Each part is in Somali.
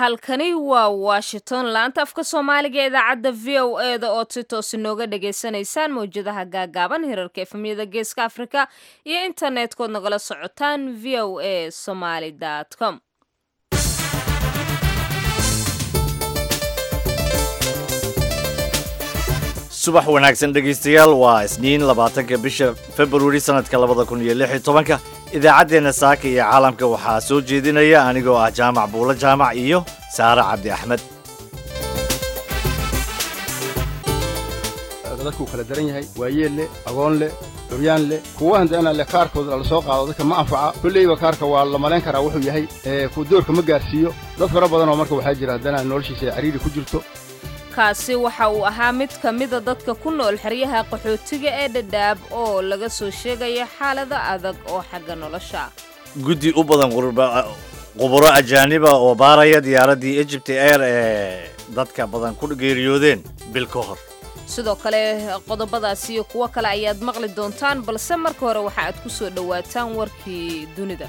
halkani waa washington laanta afka soomaaliga ee idaacadda v o e da ood si toos inooga dhagaysanaysaan mawjadaha gaagaaban hirarka efemyada geeska afrika iyo internet-kood nagala socotaan v o a somaly com subax wanaagsan dhegaystayaal waa isniin labaatanka bisha februari sannadka labada kun iyo lix iyo tobanka idaacaddeenna saaka iyo caalamka waxaa soo jeedinaya anigoo ah jaamac buulo jaamac iyo saare cabdi axmed dadkuu kala daran yahay waayeel leh agoon leh curyaan leh kuwa handana leh kaarkooda lala soo qaado dadka ma anfaca kolleyba kaarka waa la malayn karaa wuxuu yahay ku doorka ma gaarsiiyo dad fara badan oo marka waxaa jira haddana noloshiisa ay cariiri ku jirto kaasi waxa uu ahaa mid ka mida dadka ku nool xeryaha qaxootiga ee dhadhaab oo laga soo sheegaya xaalada adag oo xagga nolosha guddi u badan quburo ajaaniba oo baaraya diyaaraddii egypt air ee dadka badan ku geeriyoodeen bil ka hor sidoo kale qodobadaas iyo kuwo kale ayaad maqli doontaan balse marka hore waxa aad ku soo dhowaataan warkii dunida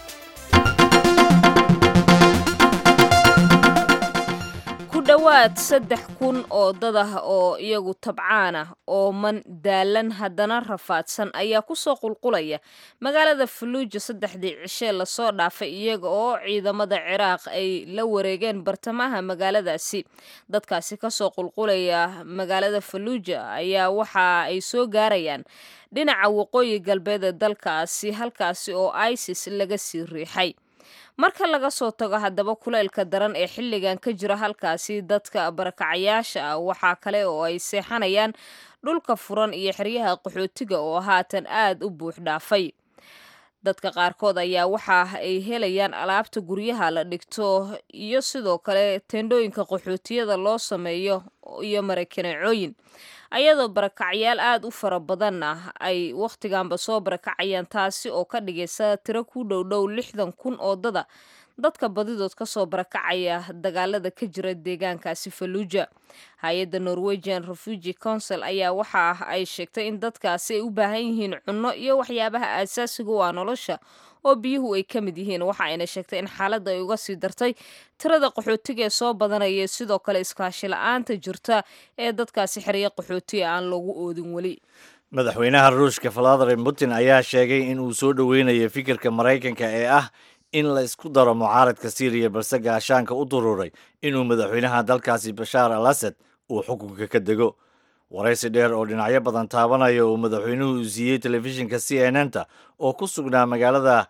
ku dhowaad saddex kun oo dad ah oo iyagu tabcaan ah oo man daalan haddana rafaadsan ayaa kusoo qulqulaya magaalada faluuja saddexdii cishee lasoo dhaafay iyaga oo ciidamada ciraaq ay la wareegeen bartamaha magaaladaasi dadkaasi kasoo qulqulaya magaalada faluuja ayaa waxa ay soo gaarayaan dhinaca waqooyi galbeed ee dalkaasi halkaasi oo isis laga sii riixay marka laga soo tago haddaba kuleylka daran ee xilligan ka jira halkaasi dadka barakacayaasha ah waxaa kale oo ay seexanayaan dhulka furan iyo xeryaha qaxootiga oo haatan aad u buux dhaafay dadka qaarkood ayaa waxa ay helayaan alaabta guryaha la dhigto iyo sidoo kale teendhooyinka qaxootiyada loo sameeyo iyo marakanacooyin ayadoo barakacyaal aad u fara badan ah ay wakhtiganba soo barakacayaan taasi oo ka dhigaysa tiro ku dhowdhow lixdan kun oo dada dadka badidood kasoo barakacaya dagaalada ka jira deegaankaasi faluuja hay-adda norwegian refugee council ayaa waxa ay sheegtay in dadkaasi ay u baahan yihiin cunno iyo waxyaabaha aasaasiga u ah nolosha oo biyuhu ay ka mid yihiin waxa ayna sheegtay in xaaladda ay uga sii dartay tirada qaxootiga ee soo badanaya sidoo kale iskaashi la-aanta jirta ee dadkaasi xerya qaxootiga aan loogu oodin weli madaxweynaha ruushka valadimir putin ayaa sheegay in uu soo dhoweynayo fikirka maraykanka ee ah in la isku daro mucaaradka syriya balse gaashaanka u duruuray inuu madaxweynaha dalkaasi bashaar al asad uu xukunka ka dego waraysi dheer oo dhinacyo badan taabanaya uu madaxweynuhu siiyey telefishinka c n n ta oo ku sugnaa magaalada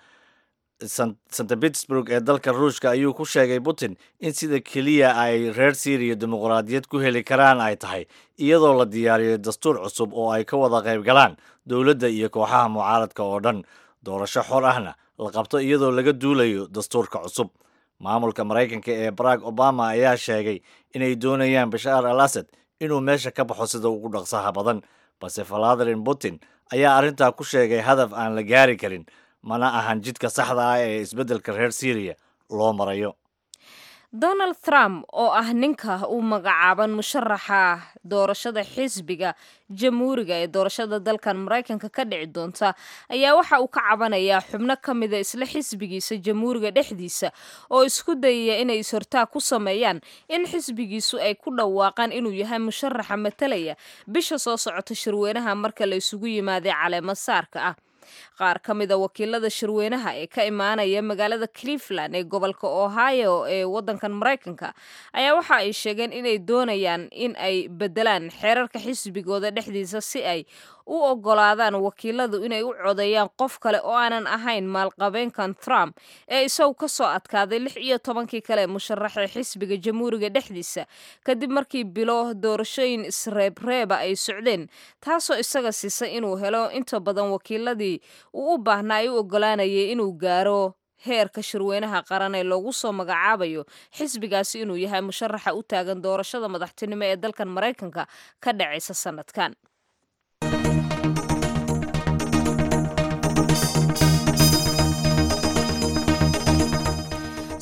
st petersburg ee dalka ruushka ayuu ku sheegay putin in sida keliya ay reer syriya dimuqraadiyad ku heli karaan ay tahay iyadoo la diyaariyo dastuur cusub oo ay ka wada qayb galaan dowladda iyo kooxaha mucaaradka oo dhan doorasho xor ahna la qabto iyadoo laga duulayo dastuurka cusub maamulka maraykanka ee barack obama ayaa sheegay inay doonayaan bashaar al asad inuu meesha ka baxo sida ugu dhaqsaha badan balse valadimir putin ayaa arrintaa ku sheegay hadaf aan la gaari karin mana ahan jidka saxda ah ee isbeddelka reer syriya loo marayo donald trump oo ah ninka u magacaaban musharaxa doorashada xisbiga jamhuuriga ee doorashada dalkan maraykanka ka dhici doonta ayaa waxa uu ka cabanayaa xubno ka mida isla xisbigiisa jamhuuriga dhexdiisa oo isku dayaya inay is-hortaag ku sameeyaan in xisbigiisu ay ku dhawaaqaan inuu yahay musharaxa matalaya bisha soo socota shirweynaha marka la isugu yimaaday caleemo saarka ah qaar ka mida wakiilada shirweynaha ee ka imaanaya magaalada cleveland ee gobolka ohio ee wadankan maraykanka ayaa waxa ay sheegeen inay doonayaan in ay bedelaan xeerarka xisbigooda dhexdiisa si ay u ogolaadaan wakiiladu inay u codeeyaan qof kale oo aanan ahayn maalqabeenkan trump ee isagu ka soo adkaaday lix iyo tobankii kale musharaxee xisbiga jamhuuriga dhexdiisa kadib markii bilo doorashooyin isreebreeba ay socdeen taasoo isaga siisay inuu helo inta badan wakiiladii uu u baahnaa ay u ogolaanayay inuu gaaro heerka shirweynaha qaran ee loogu soo magacaabayo xisbigaasi inuu yahay musharaxa u taagan doorashada madaxtinimo ee dalkan maraykanka ka dhacaysa sanadkan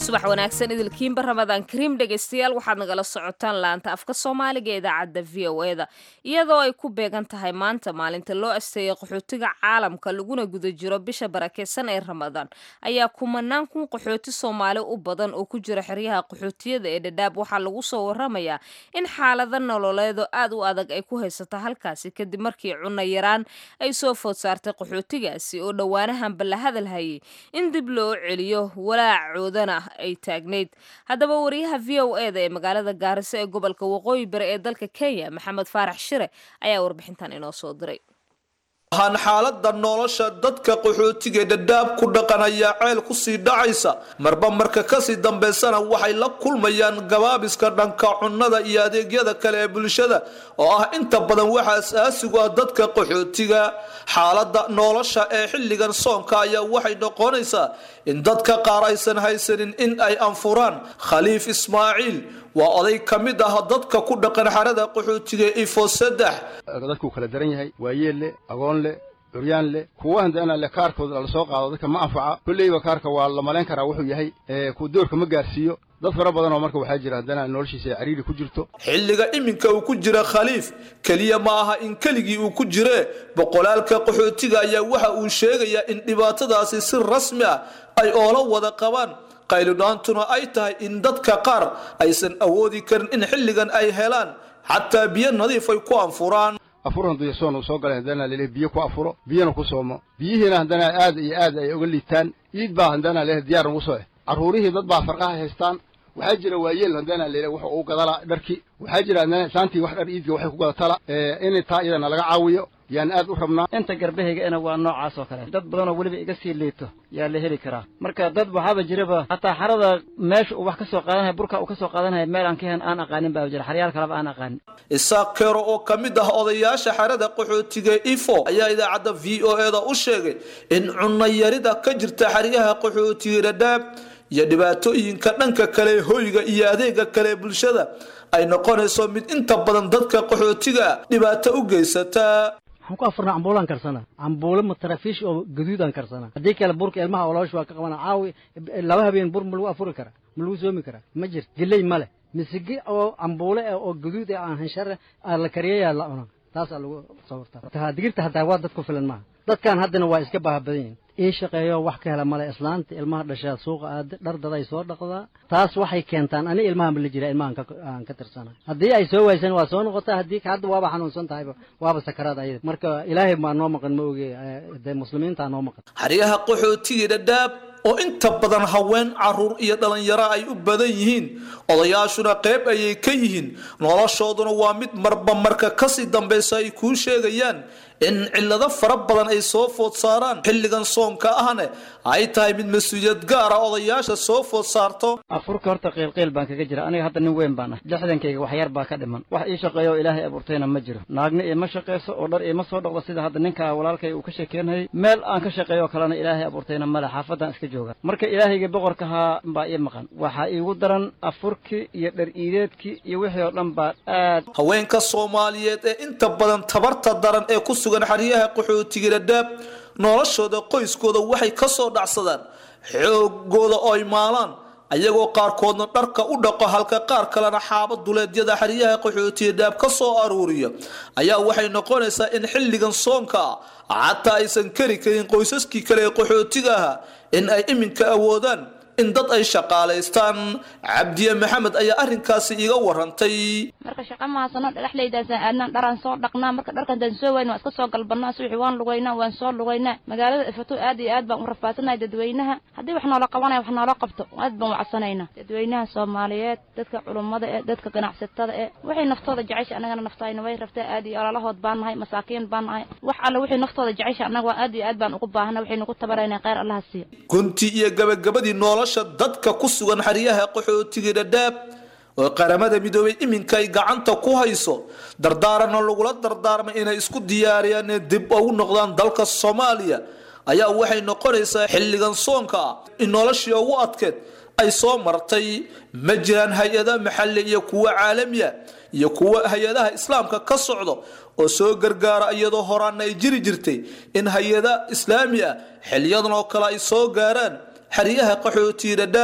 subax wanaagsan idilkiinba ramadaan kariim dhegaystayaal waxaad nagala socotaan laanta afka soomaaliga ee idaacadda v o e da iyadoo ay ku beegan tahay maanta maalinta loo asteeyay qaxootiga caalamka laguna guda jiro bisha barakeysan ee ramadaan ayaa kumanaan kun qaxooti soomaali u badan oo ku jira xeryaha qaxootiyada ee dhadhaab waxaa lagu soo waramayaa in xaalado nololeedo aad u adag ay ku haysata halkaasi kadib markii cunno yaraan ay soo food saartay qaxootigaasi oo dhowaanahanba la hadalhayay in dib loo celiyo walaacoodana ay taagnayd haddaba wariyaha v o e da ee magaalada gaariso ee gobolka waqooyi bari ee dalka kenya maxamed faarax shire ayaa warbixintan inoo soo diray waxaan xaalada nolosha dadka qaxootiga dhadhaab ku dhaqanaya ceel kusii dhacaysa marba marka kasii dambaysana waxay la kulmayaan gabaabiska dhanka cunnada iyo adeegyada kale ee bulshada oo ah inta badan waxa asaasigu ah dadka qaxootiga xaalada nolosha ee xilligan soonka ayaa waxay noqonaysaa in dadka qaar aysan haysanin in ay anfuraan khaliif ismaaciil waa oday ka mid ah dadka ku dhaqan xarada qaxootiga ifo saddex dadkuu kala daran yahay waayeel leh agoon leh curyaan leh kuwa handana le kaarkooda lala soo qaado dadka ma anfaca kolleyba kaarka waa la malayn karaa wuxuu yahay ku doorka ma gaarsiiyo dad fara badan oo marka waxaa jira haddana noloshiisa ay cariiri ku jirto xilliga iminka uu ku jira khaliif keliya ma aha in keligii uu ku jiree boqolaalka qaxootiga ayaa waxa uu sheegayaa in dhibaatadaasi si rasmi ah ay oola wada qabaan qaylidhaantuna ay tahay in dadka qaar aysan awoodi karin in xilligan ay helaan xataa biyo nadiif ay ku anfuraan afur handuya soon uu soo galay haddana lele biyo ku afuro biyona ku soomo biyihiina haddana aad iyo aad ay uga liitaan iid baa haddana lele diyaar ugu soo eh carruurihii dad baa farqaha haystaan waxaa jira waayeel haddana lele wuxa uu gadala dharki waxaa jira haddana saantii wax dhar iidka waxay ku gadatala in taa iyadana laga caawiyo yaan aad u rabnaa inta garbahayga ina waa noocaas oo kale dad badanoo weliba iga sii liito yaa la heli karaa marka dad waxaaba jiraba hataa xarada meesha uu wax ka soo qaadanaya burka uu ka soo qaadanaya meel aan ka hen aan aqaanin baa jira xaryaal kaleba aan aqaanin isaaq keero oo ka mid ah odayaasha xerada qaxootiga ifo ayaa idaacadda v o e da u sheegay in cunno yarida ka jirta xeryaha qaxootiga dhadhaab iyo dhibaatooyinka dhanka kale hoyga iyo adeega kale bulshada ay noqonayso mid inta badan dadka qaxootiga dhibaato u geysata waxaan ku afurnaa cambuulaan karsana cambuulo matarafiish oo gaduudaan karsana haddii kale burka ilmaha oloosh waa ka qabana caawi laba habeen bur ma lagu afuri karaa ma lagu soomi karaa ma jirto geley ma leh misigi oo cambuule ah oo gaduud ah aan hanshare la kariyayaa la cuna taasaa lagu sawirtaa digirta hataa waa dad ku filan maaha dadkan haddana waa iska baaha badan yihin ii shaqeeyo wax ka hela male islaanta ilmaha dhashaa suuqa aada dhar daday soo dhaqdaa taas waxay keentaan ani ilmahan ba la jira ilmahan aan ka tirsana haddii ay soo waaysan waa soo noqotaa haddii hadda waaba xanuunsan tahayba waaba sakaraad ayada marka ilaahay maa noo maqan ma oge dee muslimiintaa noo maqan xeryaha qaxootiga dhadhaab oo inta badan haween caruur iyo dhalinyaro ay u badan yihiin odayaashuna qayb ayay ka yihiin noloshooduna waa mid marba marka kasii dambaysa ay kuu sheegayaan in cillado fara badan ay soo food saaraan xilligan soonka ahne ay tahay mid mas-uuliyad gaara odayaasha soo food saarto afurka horta qiilqiil baan kaga jira aniga hadda nin weyn baan ah lixdankayga wax yar baa ka dhiman wax ii shaqeeyo oo ilaahay abuurtayna ma jiro naagna iima shaqayso oo dhar iima soo dhaqdo sida hadda ninka walaalkay uu ka sheekeynayay meel aan ka shaqeeyo kalena ilaahay abuurtayna male xaafadaan iska jooga marka ilaahayga boqorkahaa baa ii maqan waxaa iigu daran afurkii iyo dhar iideedkii iyo wixii oo dhan baa aad haweenka soomaaliyeed ee inta badan tabarta daran ee ku sugan xeryaha qaxootiga dhadhaab noloshooda qoyskooda waxay ka soo dhacsadaan xoogooda oo ay maalaan ayagoo qaarkoodna dharka u dhaqo halka qaar kalena xaaba duleedyada xeryaha qaxootiga dhaab ka soo aruuriya ayaa waxay noqonaysaa in xilligan soonka ah xataa aysan kari karin qoysaskii kale ee qaxootiga ahaa in ay iminka awoodaan in dad ay shaqaalaystaan cabdiye maxamed ayaa arrinkaasi iga warantay marka shaqa mahadsano dhagaxlaydaasaan aadnaan dharaan soo dhaqnaa marka dharkantaan soo wayna waan iska soo galbanaa subaxii waan lugaynaa waan soo lugaynaa magaalada ifato aad iyo aad baan u rafaadsanay dadweynaha haddii wax noola qabanaya wax noola qabto aad baan wacsanaynaa dadweynaha soomaaliyeed dadka culummada ee dadka ganacsatada ee waxay naftooda jecesha annagana naftayna way rabtaa aad iyo ololahood baan nahay masaakiin baan nahay wax alle wixii naftooda jecesha annaga waa aad iyo aad baan ugu baahana waxay nagu tabarayna kheyr allaha siiya gunti iyo gabagabadii nolosha dadka ku sugan xeryaha qaxootiga dhadhaab oo qaramada midoobay iminka ay gacanta ku hayso dardaaranna lagula dardaarmay inay isku diyaariyaan ee dib ugu noqdaan dalka soomaaliya ayaa waxay noqonaysaa xilligan soonka ah in noloshii ugu adkeed ay soo martay ma jiraan hay-ada maxalli iyo kuwa caalamiya iyo kuwa hay-adaha islaamka ka socdo oo soo gargaara iyadoo horaana ay jiri jirtay in hay-ada islaami ah xiliyadan oo kale ay soo gaaraan xeryaha qaxootiga dhadhaab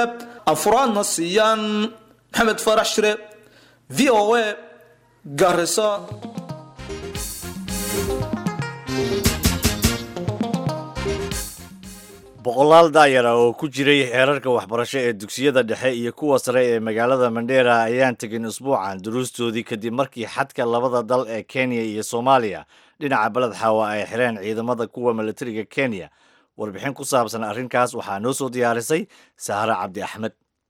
afuraadna siiyaan maxamed farax shire v o a garisa boqolaal daayara oo ku jiray heerarka waxbarasho ee dugsiyada dhexe iyo kuwa sare ee magaalada mandheera ayaan tegin usbuucan duruustoodii kadib markii xadka labada dal ee kenya iyo soomaaliya dhinaca beled xaawa ay xireen ciidamada kuwa milatariga kenya warbixin ku saabsan arrinkaas waxaa noo soo diyaarisay sahre cabdi axmed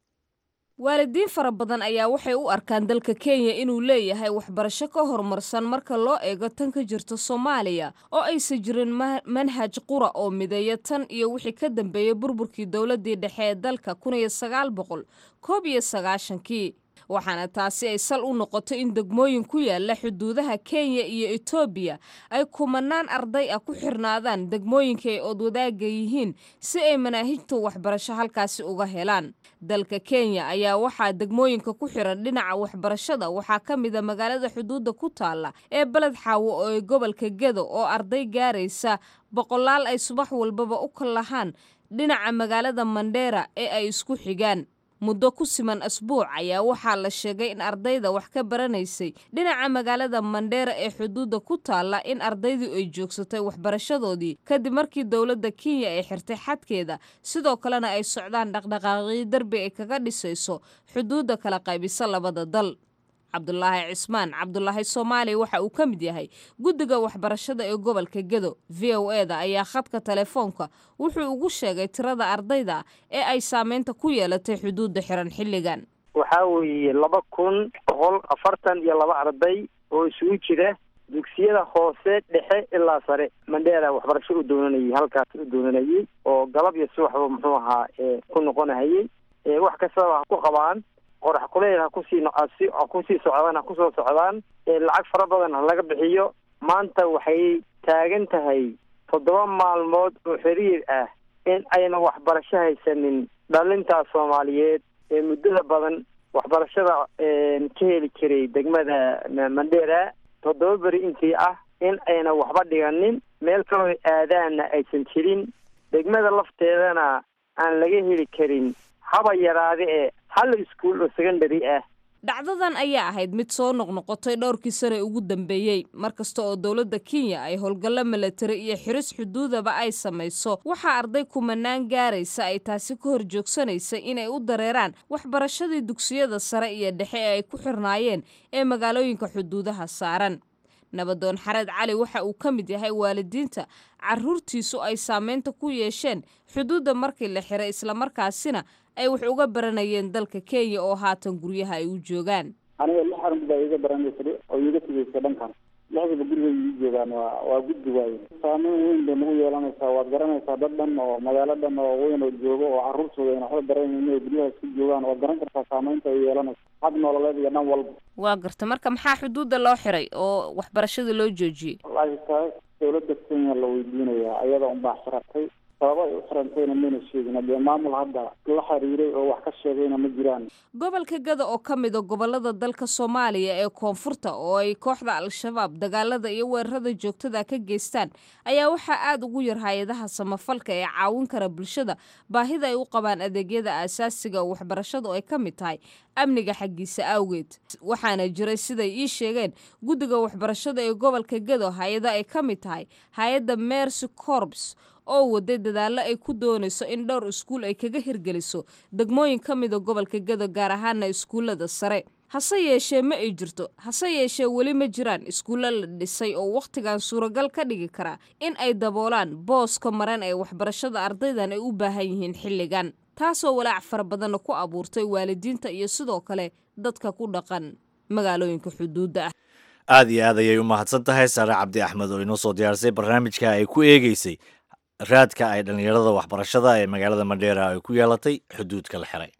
waalidiin fara badan ayaa waxay u arkaan dalka kenya inuu leeyahay waxbarasho ka horumarsan marka loo eego tan ka jirta soomaaliya oo aysan jirin manhaj qura oo mideeya tan iyo wixii ka dambeeyey burburkii dowladdii dhexe ee dalka kun iyo sagaal boqol koob iyo sagaashankii waxaana taasi ay sal u noqotay in degmooyin ku yaala xuduudaha kenya iyo etoobiya ay kumanaan arday ah ku xirnaadaan degmooyinka ay oodwadaaga yihiin si ay manaahijta waxbarasho halkaasi uga helaan dalka kenya ayaa waxaa degmooyinka ku xiran dhinaca waxbarashada waxaa ka mida magaalada xuduudda ku taalla ee beled xaawo oo ee gobolka gedo oo arday gaaraysa boqolaal ay subax walbaba u kallahaan dhinaca magaalada mandheera ee ay isku xigaan muddo ku siman asbuuc ayaa waxaa la sheegay in ardayda wax ka baranaysay dhinaca magaalada mandheera ee xuduudda ku taalla in ardaydu ay joogsatay waxbarashadoodii kadib markii dowladda kenya ay xirtay xadkeeda sidoo kalena ay socdaan dhaqdhaqaaqyo derbi ay kaga dhisayso xuduudda kala qaybisa labada dal cabdulaahi cismaan cabdulaahi soomaaliya waxa uu ka mid yahay guddiga waxbarashada ee gobolka gedo v o e da ayaa khadka telefoonka wuxuu ugu sheegay tirada ardayda ee ay saameynta ku yeelatay xuduudda xiran xilligan waxaa weeye laba kun boqol afartan iyo laba arday oo isugu jira dugsiyada hoose dhexe ilaa sare mandheera waxbarasho u doonanayay halkaas u doonanayay oo galab iyo subaxba muxuu ahaa ku noqonahayay wax kastaba ha ku qabaan qorax kuleyl ha kusii ha kusii socdaan ha kusoo socdaan lacag fara badan ha laga bixiyo maanta waxay taagan tahay toddoba maalmood oo xiriir ah in ayna waxbarasho haysanin dhalintaas soomaaliyeed ee muddada badan waxbarashada ka heli jiray degmada mandheera toddoba beri intii ah in ayna waxba dhiganin meel kaloo aadaanna aysan jirin degmada lafteedana aan laga heli karin haba yaraade ee hal iskuul oo secondary ah dhacdadan ayaa ahayd mid soo noqnoqotay dhowrkii sane ugu dambeeyey markasta oo dowladda kenya ay howlgallo milatari iyo xiris xuduudaba ay samayso waxaa arday kumanaan gaaraysa ay taasi ka hor joogsanaysay inay u dareeraan waxbarashadii dugsiyada sare iyo dhexe ee ay ku xirnaayeen ee magaalooyinka xuduudaha saaran nabadoon xareed cali waxa uu ka mid yahay waalidiinta caruurtiisu ay saameynta ku yeesheen xuduudda markii la xiray islamarkaasina ay wax uga baranayeen dalka kenya oo haatan guryaha ay u joogaan aniga lix arun baa iga baranaysa oo iga tegaysa dhankan lixdaba guriga ii joogaan waa waa guddi waaye saameyn weyn bay nagu yeelanaysaa waad garanaysaa dad dhan oo magaalo dhan oo weyn oo joogo oo carruurtooda ayna waxba baranaynin inay guryaha isku joogaan waad garan kartaa saameynta ay yeelanaysa xag nololeed iyo dhan walba waa garta marka maxaa xuduudda loo xiray oo waxbarashada loo joojiyey wallaahi taas dowladda kenya la weydiinayaa ayada unbaa xiratay sababa ay u xirantayna mayna sheegin dee maamul hadda la xiriiray oo wax ka sheegayna ma jiraan gobolka gada oo ka mid a gobolada dalka soomaaliya ee koonfurta oo ay kooxda al-shabaab dagaalada iyo weerarada joogtada ka geystaan ayaa waxaa aada ugu yar hay-adaha samafalka ee caawin kara bulshada baahida ay u qabaan adeegyada aasaasiga oo waxbarashadu ay ka mid tahay amniga xaggiisa awgeed waxaana jiray siday ii sheegeen guddiga waxbarashada ee gobolka gado hay-ada ay ka mid tahay hay-adda mercy corps oo waday dadaallo ay ku doonayso in dhowr iskuul ay kaga hirgeliso degmooyin ka mida gobolka gado gaar ahaana iskuullada sare hase yeeshee ma ay jirto hase yeeshee weli ma jiraan iskuulla la dhisay oo wakhtigan suuragal ka dhigi karaa in ay daboolaan booska maran ee waxbarashada ardaydan ay u baahan yihiin xilligan taasoo walaac fara badanna ku abuurtay waalidiinta iyo sidoo kale dadka ku dhaqan magaalooyinka xuduudda ah aada iyo aad ayay u mahadsan tahay sare cabdi axmed oo inoo soo diyaarisay barnaamijka ay ku eegeysay raadka ay dhallinyarada waxbarashada ee magaalada mandheera ay ku yeelatay xuduudka la xiray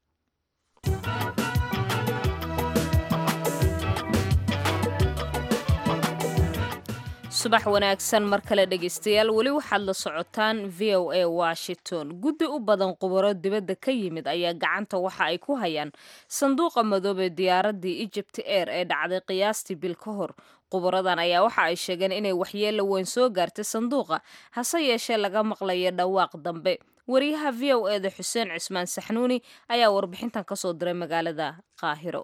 subax wanaagsan mar kale dhegaystayaal weli waxaad la socotaan v o a washington guddi u badan qubaro dibadda ka yimid ayaa gacanta waxa ay ku hayaan sanduuqa madoobee diyaaraddii egypt air ee dhacday qiyaastii bil ka hor qubaradan ayaa waxa ay sheegeen inay waxyeella weyn soo gaartay sanduuqa hase yeeshee laga maqlayo dhawaaq dambe wariyaha v o eda xuseen cismaan saxnuuni ayaa warbixintan kasoo diray magaalada qaahiro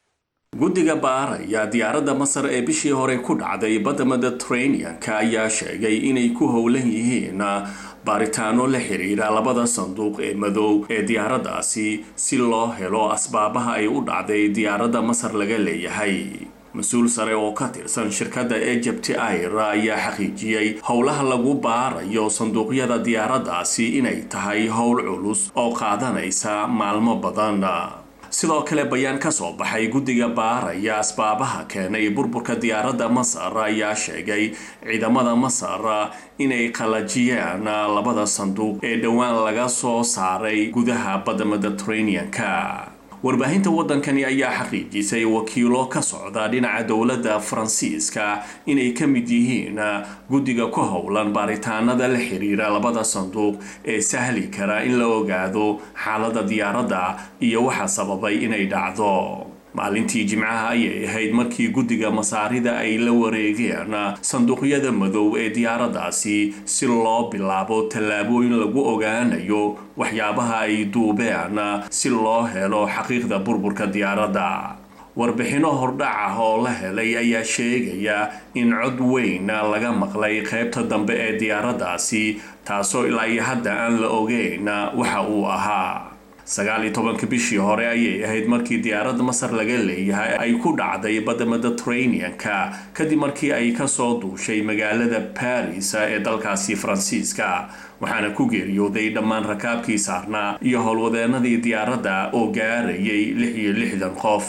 guddiga baaraya diyaaradda masar ee bishii hore ku dhacday badda mediterranean-ka ayaa sheegay inay ku howlan yihiin baaritaano la xiriira labada sanduuq ee madow ee diyaaraddaasi si loo helo asbaabaha ay u dhacday diyaaradda masar laga leeyahay mas-uul sare oo ka tirsan shirkadda egypt air ayaa xaqiijiyey howlaha lagu baarayo sanduuqyada diyaaraddaasi inay tahay howl culus oo qaadanaysa maalmo badan sidoo kale bayaan ka soo baxay guddiga baaraya asbaabaha keenay burburka diyaaradda masar ayaa sheegay ciidamada masar inay qalajiyeen labada sanduuq ee dhowaan laga soo saaray gudaha badda mediterranean-ka warbaahinta waddankani ayaa xaqiijisay wakiilo ka socda dhinaca dowladda faransiiska inay ka mid yihiin guddiga ku howlan baaritaanada la xiriira labada sanduuq ee sahli kara in la ogaado xaaladda diyaaradda iyo waxa sababay inay dhacdo maalintii jimcaha ayay ahayd markii guddiga masaarida ay la wareegeen sanduuqyada madow ee diyaaraddaasi si loo bilaabo tallaabooyin lagu ogaanayo waxyaabaha ay duubeen si loo helo xaqiiqda burburka diyaaradda warbixinno hordhac ah oo la helay ayaa sheegaya in cod weyn laga maqlay qaybta dambe ee diyaaraddaasi taasoo ilaa iyo hadda aan la ogeyn waxa uu ahaa sagaal iyo tobanka bishii hore ayay ahayd markii diyaaradda masar laga leeyahay ay ku dhacday badda mediterranean-ka kadib markii ay kasoo duushay magaalada baris ee dalkaasi faransiiska waxaana ku geeriyooday dhammaan rakaabkii saarnaa iyo howlwadeenadii diyaaradda oo gaarayay lix iyo lixdan qof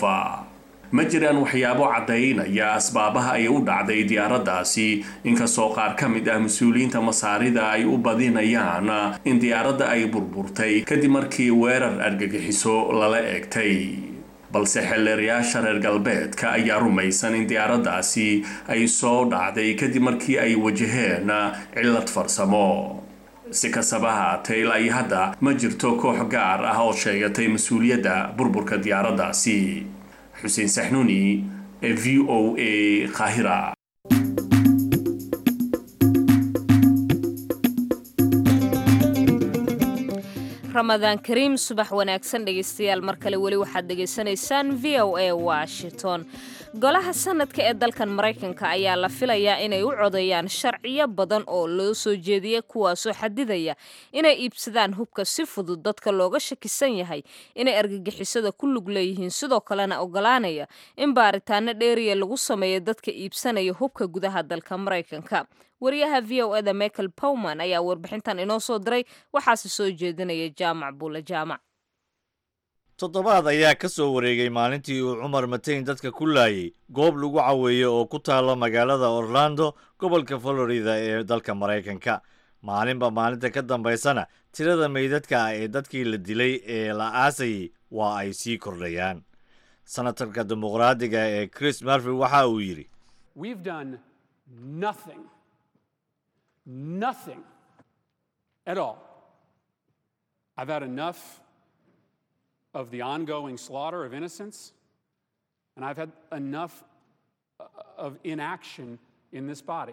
ma jiraan waxyaabo caddaynaya asbaabaha ay u dhacday diyaaraddaasi inkastoo qaar ka mid ah mas-uuliyiinta masaarida ay u badinayaan in diyaaradda ay burburtay kadib markii weerar argagixiso lala eegtay balse xeelleerayaasha reer galbeedka ayaa rumaysan in diyaaraddaasi ay soo dhacday kadib markii ay wajaheen cillad farsamo si kastaba haatee ilaa iyo hadda ma jirto koox gaar ah oo sheegatay mas-uuliyadda burburka diyaaraddaasi xuseen saxnuuni ee v o a qaahira ramadaan kariim subax wanaagsan dhegaystayaal mar kale weli waxaad dhegaysanaysaan v o a washington golaha sanadka ee dalkan maraykanka ayaa la filayaa inay u codeeyaan sharciyo badan oo loo soo jeediyay kuwaasoo xadidaya inay iibsadaan hubka si fudud dadka looga shakisan yahay inay argagixisada ku lug leeyihiin sidoo kalena ogolaanaya in baaritaano dheeriya lagu sameeyo dadka iibsanaya hubka gudaha dalka maraykanka wariyaha v o eda michael powman ayaa warbixintan inoo soo diray waxaase soo jeedinaya jaamac buule jaamac toddobaad ayaa ka soo wareegay maalintii uu cumar mateyn dadka ku laayay goob lagu caweeyo oo ku taalla magaalada orlando gobolka florida ee dalka maraykanka maalinba maalinta ka dambaysana tirada meydadka ah ee dadkii la dilay ee la aasayay waa ay sii kordhayaan senatarka dimuqraadiga ee chris murphy waxa uu yidhi nothing at all. I've had enough of the ongoing slaughter of innocents, and I've had enough of inaction in this body.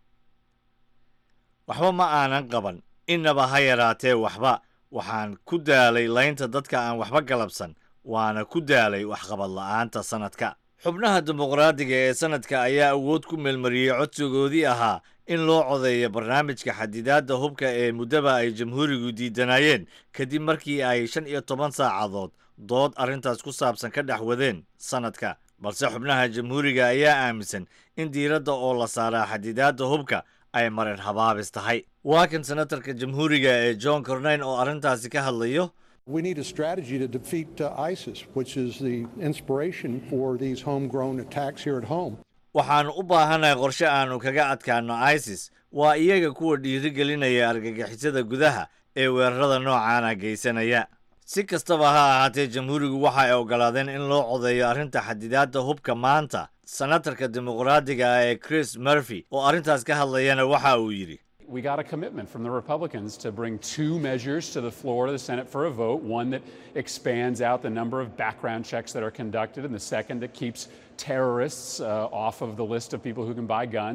waxba ma aanan qaban innaba ha yaraatee waxba waxaan ku daalay laynta dadka aan waxba galabsan waana ku daalay waxqabad la'aanta sanadka xubnaha dimuqraadiga ee sanadka ayaa awood ku meelmariyey codsigoodii ahaa in loo codeeyo barnaamijka xadidaadda hubka ee muddaba ay jamhuurigu diidanayeen kadib markii ay shan iyo toban saacadood dood arrintaas ku saabsan ka dhex wadeen sanadka balse xubnaha jamhuuriga ayaa aaminsan in diiradda oo la saaraa xadidaadda hubka ay marin habaabis tahay waa kan senatarka jamhuuriga ee john cornayn oo arrintaasi ka hadlayo We need a strategy to defeat uh, ISIS, which is the inspiration for these homegrown attacks here at home. waxaannu u baahanahay qorshe aannu kaga adkaanno isis waa iyaga kuwa dhiirigelinaya argagixisada gudaha ee weerarada noocaana geysanaya si kastaba ha ahaatee jamhuurigu waxa ay oggolaadeen in loo codeeyo arrinta xadidaadda hubka maanta senatarka dimuqraadiga ah ee chris murphy oo arrintaas ka hadlayana waxa uu yidhi We got a commitment from the Republicans to bring two measures to the floor of the Senate for a vote one that expands out the number of background checks that are conducted, and the second that keeps terrorists uh, off of the list of people who can buy guns.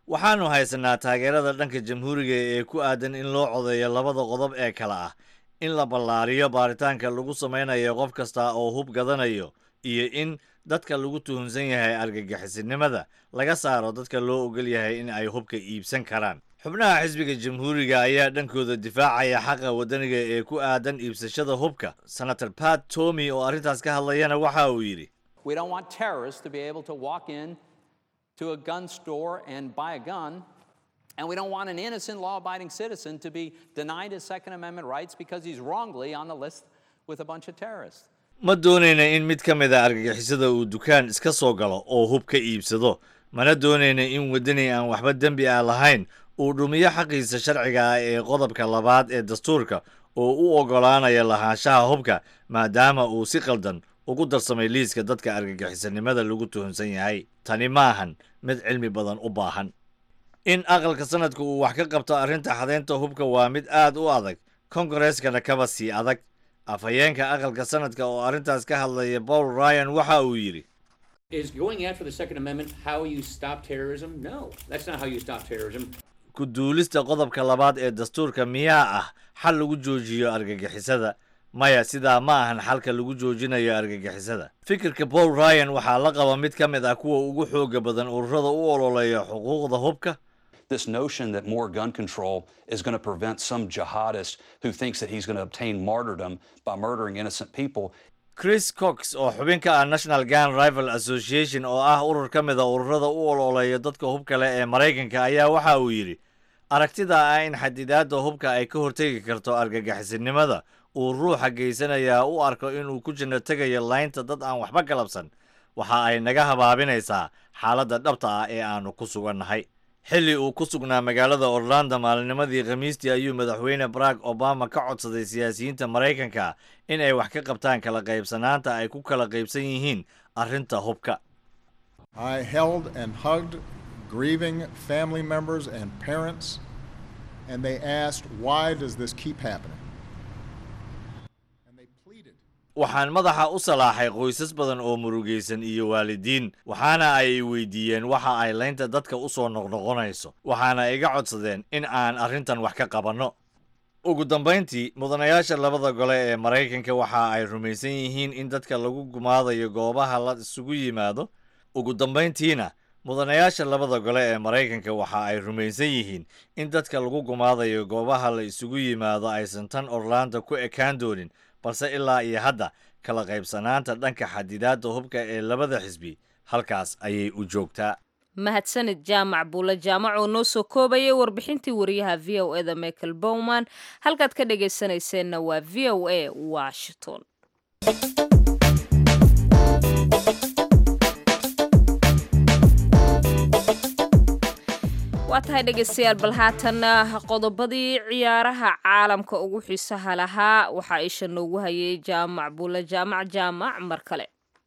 waxaannu haysanaa taageerada dhanka jamhuuriga ee ku aadan in loo codeeyo labada qodob ee kale ah in la ballaariyo baaritaanka lagu samaynayo qof kasta oo hub gadanayo iyo in dadka lagu tuhunsan yahay argagixisinimada laga saaro dadka loo ogol yahay in ay hubka iibsan karaan xubnaha xisbiga jamhuuriga ayaa dhankooda difaacaya xaqa waddaniga ee ku aadan iibsashada hubka senator pat tomy oo arrintaas ka hadlayana waxa uu yidhi We don't want terrorists to be able to walk in to a gun store and buy a gun. And we don't want an innocent law abiding citizen to be denied his Second Amendment rights because he's wrongly on the list with a bunch of terrorists. ma doonayna in mid ka mid a argagixisada uu dukaan iska soo galo oo hub ka iibsado mana doonayna in waddani aan waxba dembi ah lahayn uu dhumiyo xaqiisa sharciga ah ee qodobka labaad ee dastuurka oo u oggolaanaya lahaanshaha hubka maadaama uu si qaldan ugu darsamay liiska dadka argagixisanimada lagu tuhunsan yahay tani maahan mid cilmi badan u baahan in aqalka sanadka uu wax ka qabto arrinta xadaynta hubka waa mid aad u adag kongareskana kaba sii adag afhayeenka aqalka sanadka oo arrintaas ka hadlaya paul ryan waxa uu yidhi Is going after the Second Amendment how you stop terrorism? No, that's not how you stop terrorism. ku duulista qodobka labaad ee dastuurka miyaa ah xal lagu joojiyo argagixisada maya sidaa ma ahan xalka lagu joojinayo argagixisada fikirka paul ryan waxaa la qaba mid ka mid ah kuwa ugu xooga badan ururada u ololeeya xuquuqda hubka This notion that more gun control is going to prevent some jihadist who thinks that he's going to obtain martyrdom by murdering innocent people chris cox oo xubin ka ah national gun rival association oo ah urur ka mid a ururada u ololeeya dadka hubka leh ee maraykanka ayaa waxa uu yidhi aragtida ah in xadidaadda hubka ay ka hortegi karto argagixisinimada uu ruuxa geysanayaa u arko inuu ku jinno tegayo laynta dad aan waxba galabsan waxa ay naga habaabinaysaa xaaladda dhabta ah ee aannu ku sugannahay xilli uu ku sugnaa magaalada orlando maalinimadii khamiistii ayuu madaxweyne barack obama ka codsaday siyaasiyiinta maraykanka in ay wax ka qabtaan kala qaybsanaanta ay ku kala qaybsan yihiin arrinta hubka I held and hugged grieving family members and parents, and they asked, Why does this keep happening? waxaan madaxa u salaaxay qoysas badan oo murugaysan iyo waalidiin waxaana ay weydiiyeen waxa ay laynta dadka u soo noqnoqonayso waxaana iga codsadeen in aan arrintan wax ka qabanno ugu dambayntii mudanayaasha labada gole ee maraykanka waxa ay rumaysan yihiin in dadka lagu gumaadayo goobaha la isugu yimaado ugu dambayntiina mudanayaasha labada gole ee maraykanka waxa ay rumaysan yihiin in dadka lagu gumaadayo goobaha la isugu yimaado aysan tan orlando ku ekaan doonin balse ilaa iyo hadda kala qaybsanaanta dhanka xadidaadda hubka ee labada xisbi halkaas ayay u joogtaa mahadsanid jaamac buule jaamac oo noo soo koobayay warbixintii wariyaha v o eda michael bowman halkaad ka dhagaysanayseena waa v o a washington waa tahay dhegaystayaal bal haatan qodobadii ciyaaraha caalamka ugu xiisaha lahaa waxaa isha noogu hayay jaamac buule jaamac jaamac mar kale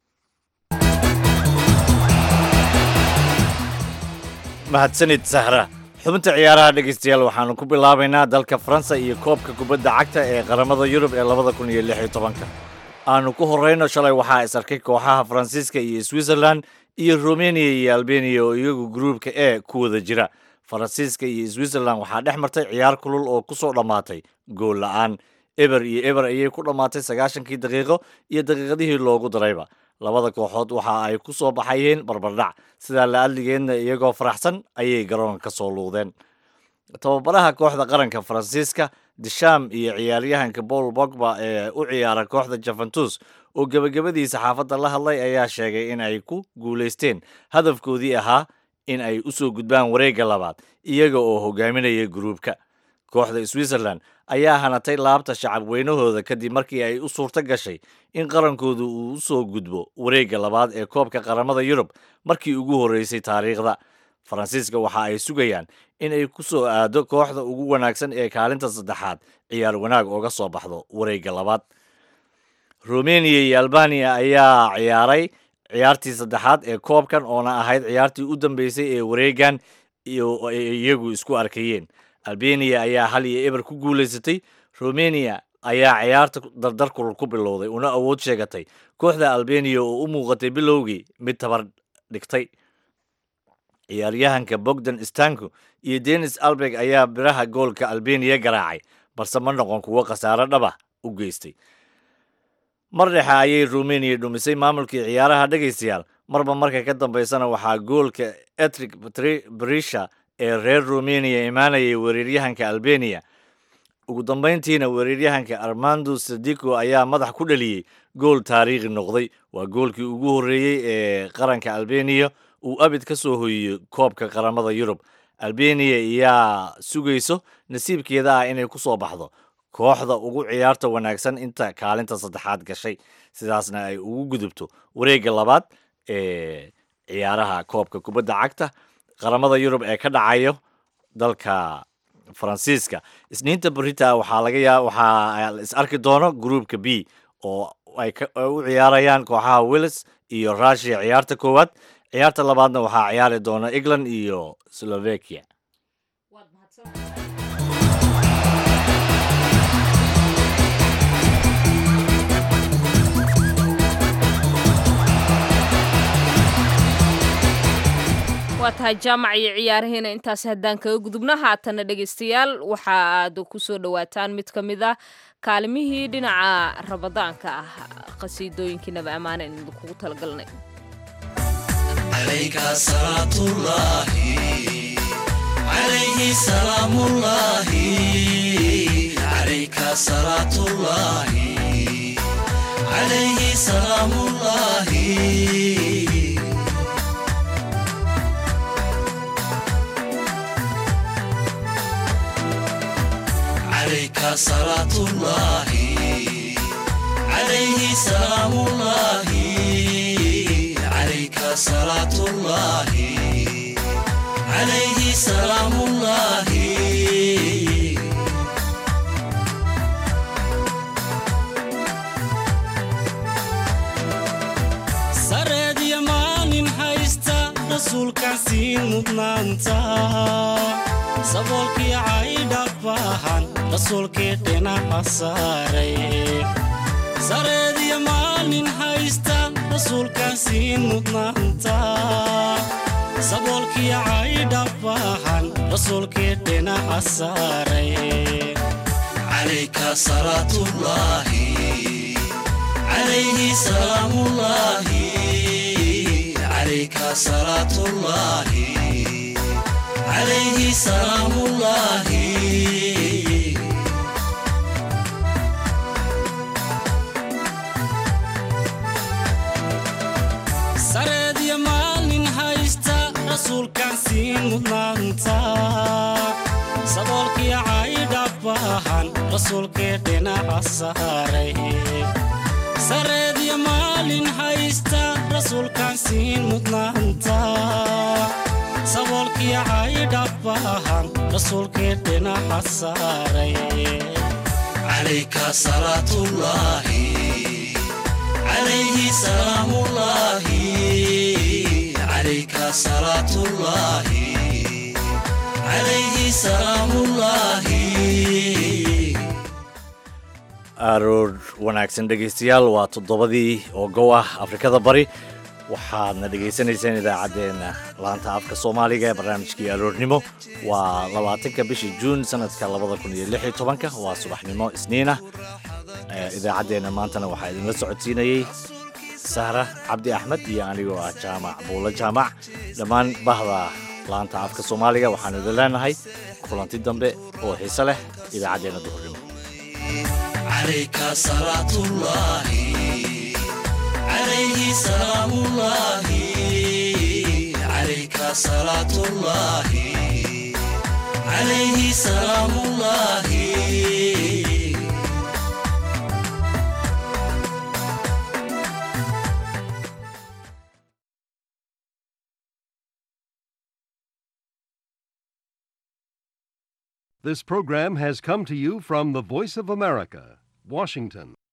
mahadsanid sahra xubinta ciyaaraha dhegaystayaal waxaanu ku bilaabaynaa dalka faransa iyo koobka kubadda cagta ee qaramada yurub ee labada kun iyo lix iyo tobanka aanu ku horreyno shalay waxaa is arkay kooxaha faransiiska iyo switzerland iyo romania iyo albania oo iyagu gruubka e ku wada jira faransiiska iyo switzerland waxaa dhex martay ciyaar kulul oo ku soo dhammaatay gool la-aan eber iyo eber ayay ku dhammaatay sagaashankii daqiiqo iyo daqiiqadihii loogu darayba labada kooxood waxa ay ku soo baxayeen barbardhac sidaa la adligeedna iyagoo faraxsan ayay garoonka ka soo luudeen tababaraha kooxda qaranka faransiiska disham iyo ciyaaryahanka paul bogba ee u ciyaara kooxda juventus oo gebagabadii saxaafadda la hadlay ayaa sheegay in ay ku guulaysteen hadafkoodii ahaa in ay u soo gudbaan wareegga labaad iyaga oo hogaaminaya gruubka kooxda switzerland ayaa hanatay laabta shacab weynahooda kadib markii ay u suurto gashay in qarankoodu uu u soo gudbo wareegga labaad ee koobka qaramada yurub markii ugu horreysay taariikhda faransiiska waxa ay sugayaan in ay ku soo aado kooxda ugu wanaagsan ee kaalinta saddexaad ciyaar wanaag ooga soo baxdo wareegga labaad romania iyo albania ayaa ciyaaray ciyaartii saddexaad ee koobkan oona ahayd ciyaartii u dambeysay ee wareegan iyagu isku arkayeen albania ayaa hal iyo eber ku guulaysatay romania ayaa ciyaarta dardar kulul ku bilowday una awood sheegatay kooxda albania oo u muuqatay bilowgii mid tabar dhigtay ciyaaryahanka bogdan stanko iyo denis albeg ayaa biraha goolka albeniya garaacay balse ma noqon kuwo khasaaro dhaba u geystay mar dhexe ayay rumeniya dhumisay maamulkii ciyaaraha dhegaystayaal marba marka ka dambaysana waxaa goolka etrik brisha ee reer rumeniya imaanayay weeraryahanka albeniya ugu dambayntiina weeraryahanka armando sadico ayaa madax ku dhaliyey gool taariikhi noqday waa goolkii ugu horreeyey ee qaranka albeniya uu abid ka soo hoyiyey koobka qaramada yurub albeniya ayaa sugayso nasiibkeeda ah inay ku soo baxdo kooxda ugu ciyaarta wanaagsan inta kaalinta saddexaad gashay sidaasna ay ugu gudubto wareegga labaad ee ciyaaraha koobka kubadda cagta qaramada yurub ee ka dhacayo dalka faransiiska isniinta berita waxaa laga yaa waxaa is arki doono gruupka b oo ay u ciyaarayaan kooxaha willis iyo russia ciyaarta koowaad ciyaarta labaadna waxaa ciyaari doona england iyo slovakia waa tahay jaamac iyo ciyaaraheena intaasi haddaan kaga gudubno haatana dhegaystayaal waxa aad ku soo dhowaataan mid ka mid ah kaalimihii dhinaca rabadaanka ah qasiidooyinkii naba ammaane in kugu talagalnay عليك صلاة الله عليه سلام الله عليك صلاة الله عليه سلام الله عليك صلاة الله عليه سلام الله عليك صلاة الله عليه سلام الله sareed iyo maalin haysta rasuulkaan siin mudnaanta saboolkii caydha baahan rasuulkii dhinaca saaray sareed iyo maalin haysta rasuulkaan siin mudnaanta saboolkii caydha baahan rasuulkii dhinaca saaray عليك صلاة الله عليه سلام الله عليك صلاة الله عليه سلام الله sareed iyo maalin haysta rasuulkaan siin mudnaanta saboolkii caydha baahan rasuulkii dhinaca saaray sareed iyo maalin haysta rasuulkaan siin mudnaanta saboolkii caydha baahan rasuulkii dhinaca saaray عليك صلاة الله عليه سلام الله عليك صلاة الله عليه سلام الله aroor wanaagsan dhegaystayaal waa toddobadii oo gow ah afrikada bari waxaadna dhegaysanaysaan idaacaddeenna laanta afka soomaaliga ee barnaamijkii aroornimo waa labaatanka bishii juun sanadka labada kun iyo lix iyo tobanka waa subaxnimo isniinah idaacaddeenna maantana waxaa idinla socodsiinayey sahra cabdi axmed iyo anigoo ah jaamac buulo jaamac dhammaan bahda laanta afka soomaaliga waxaanu idin leenahay kulanti dambe oo xiise leh idaacaddeenna duhurnimo عليك صلاة الله عليه سلام الله عليك صلاة الله عليه سلام الله This program has come to you from the Voice of America, Washington.